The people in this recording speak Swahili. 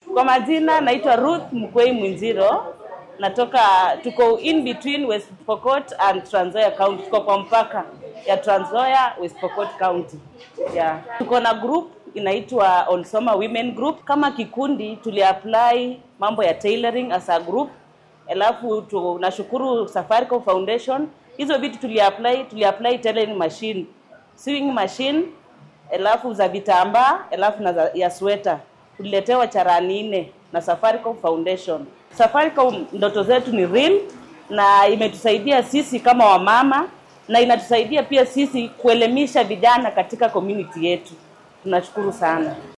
Kwa majina naitwa Ruth Mkwei Mwinziro, natoka tuko in between West Pokot and Trans Nzoia County, tuko kwa mpaka ya Trans Nzoia West Pokot County. Yeah. Tuko na group inaitwa Olsoma Women Group. Kama kikundi tuliapply mambo ya tailoring as a group, alafu tunashukuru Safaricom Foundation. Hizo vitu tuliapply, tuliapply tailoring machine, sewing machine, alafu za vitambaa, alafu na za, ya sweta tuliletewa charani nne na Safaricom Foundation. Safaricom ndoto zetu ni real na imetusaidia sisi kama wamama na inatusaidia pia sisi kuelimisha vijana katika community yetu. Tunashukuru sana.